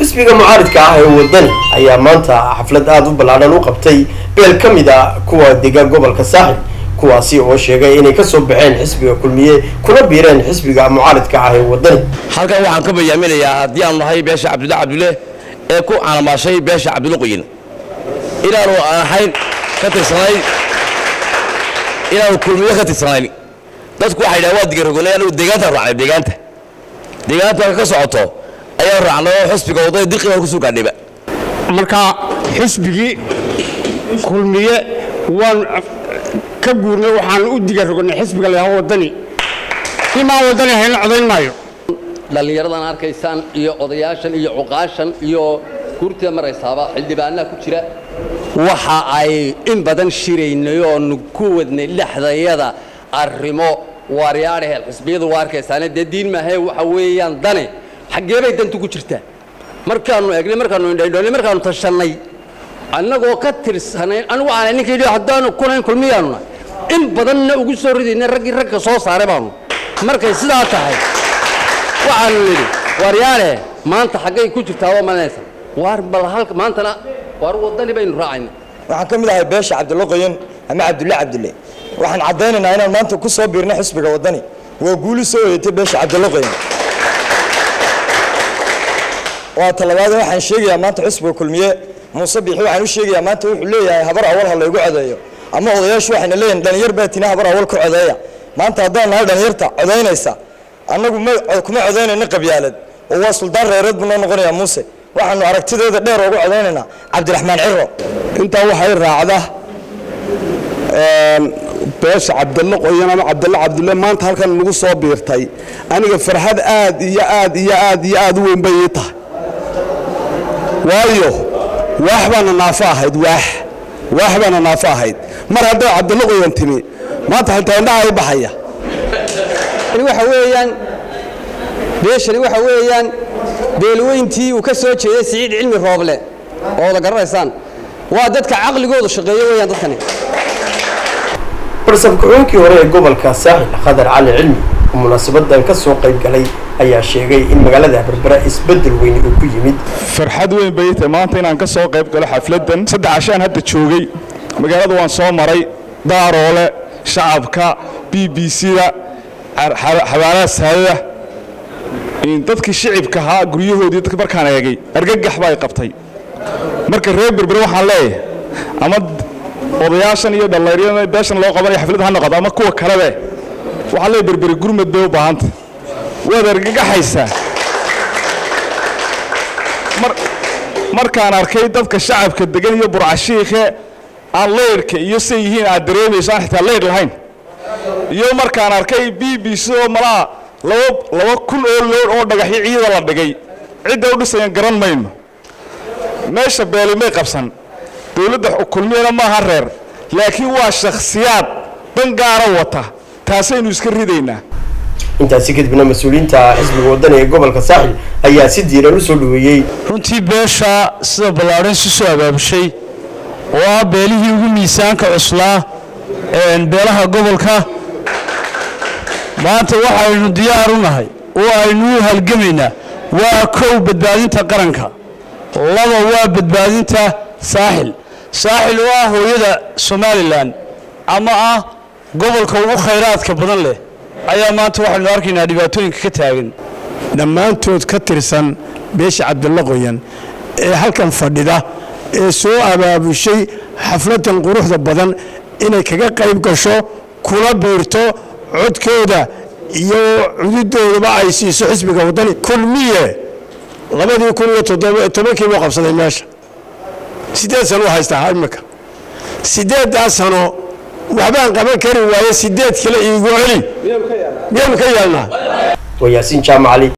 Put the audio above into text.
xisbiga mucaaridka ah ee wadani ayaa maanta xaflad aada u ballaadhan u qabtay beel ka mid a kuwa degan gobolka saaxil kuwaasi oo sheegay inay kasoo baxeen xisbiga kulmiye kuna biireen xisbiga mucaaridka ah ee wadani halkan waxaan ka bayaaminayaa haddii aanu nahay beesha cabdulla cabdulle ee ku canamaashay beesha cabdulle qoyin inaanu aan ahayn ka tirsanayn inaanu kulmiye ka tirsanayn dadku waxay dhahan waa digarogonay anigu deegaantaan raacnay deegaanta deegaanta ka socoto ayaan raacnay oo xisbiga wadada dirqi baan kusoo gaadhayba marka xisbigii kulmiye waan ka guurnay waxaan u diga rognay xisbiga la yidhaahdo wadani imaan wadani hayna codayn maayo dhallinyaradan arkaysaan iyo odayaashan iyo cuqaashan iyo guurtida maraysaaba xildhibaanaha ku jira waxa ay in badan shiraynay oonu ku wadnay dhexdayada arrimo waaryaadhaheel xisbiyadu waa arkaysaane dee diin maahae waxa weeyaan dane xaggee bay dantu ku jirtaa markaannu eegnay markaannu indhaydhoonay markaannu tashannay annagoo ka tirsanayn anigu aanay ninka yidhi haddaanu kunayn kulmiyaanuna in badanna ugu soo ridaynay raggii ragga soo saaray baanu markay sidaa tahay waxaanu nidhi waaryaale maanta xaggay ku jirtaa waa malanaysan waar bal halka maantana waar waddani baynu raacayna waxaan ka mid ahay beesha cabdulle qoyan ama cabdulle cabdulle waxaan caddaynaynaa inaan maanta ku soo biirnay xisbiga waddani waa guuli soo hoyatay beesha cabdulle qoyan waa talabaad waxaan sheegayaa maanta xisbiga kulmiye muuse biixi waxaan u sheegayaa maanta wuxuu leeyahay habar awal ha laygu codeeyo ama odayaashu waxayna leeyihin dhalinyar baa tina habar awal ku codeeya maanta haddaan nahay dhalinyarta codaynaysa annagu kuma codaynayno qabyaalad oo waa suldaan reereed buu noo noqonayaa muuse waxaanu aragtideeda dheer ugu codaynaynaa cabdiraxmaan ciro intaa waxay raacda beesha cabdalle qoyan ama cabdalle cabdulle maanta halkan nagu soo biirtay aniga farxad aad iyo aad iyo aad iyo aad u weyn bay ii tahay waayo waax baana naafo ahayd waax waax baana naafo ahayd mar hadday cabdalle qoyan timi maanta xitaa indhaha i baxaya waxa weeyaan beeshani waxa weeyaan beelweyntii uu ka soo jeeday siciid cilmi rooble oo wada garanaysaan waa dadka caqligoodu shaqeeyo weeyaan dadkani balse ku-xigeenkii hore ee gobolka saaxil khadar cali cilmi oo munaasabadan ka soo qayb galay ayaa sheegay in magaalada berbera isbeddel weyn uu ku yimid farxad weyn bay tahay maanta inaan ka soo qayb galo xafladdan saddex cashaan hadda joogay magaalada waan soo maray daaroole shacabka b b c-da xabaalaha saadada dadkii shicibka ahaa guryahoodii dadka markaan eegay argagax baa qabtay marka reer berbere waxaan leeyahay ama odayaashan iyo dhallinyarada beeshan loo qabanaya xaflad ha noqoto ama kuwa kalebe waxaan leeyahay berbere gurmad bay u baahanta waad argagaxaysaa markaan arkay dadka shacabka degan iyo burcashiikhe aan leyrhka iyo say yihiin aad dareemayso aan xitaa leyr lahayn iyo markaan arkay b b c oo malaa laba kun oo loor oo dhagaxyo ciida la dhigay cidda u dhisayan garan mayno meesha beelimay qabsan dowladda kulmiyana maaha reer laakiin waa shakhsiyaad dan gaara wata taasaynu iska ridaynaa intaasi kadibna mas-uuliyiinta xisbiga wadani ee gobolka saaxil ayaa si diiran u soo dhaweeyey runtii beesha sida ballaadhan si soo abaabushay oo ah beelihii ugu miisaanka cuslaa beelaha gobolka maanta waxaynu diyaar u nahay oo aynu u halgamaynaa waa kow badbaadinta qaranka laba waa badbaadinta saaxil saaxil oo ah hooyada somalilan ama ah gobolka ugu khayraadka badan leh ayaa maanta waxaynu arkaynaa dhibaatooyinka ka taagan dhammaantood ka tirsan beesha cabdulle qoyan ee halkan fadhida ee soo abaabushay xafladan quruxda badan inay kaga qayb gasho kula biirto codkooda iyo cududoodaba ay siiso xisbiga waddani kulmiye labadii kun iyo todobankii buu qabsaday meesha siddeed sano u haystaa imika siddeeddaa sano waxbaan qaban kari waaye siddeed kale iigu celi miyaanu ka yeelnaa waa yaasiin jaamacali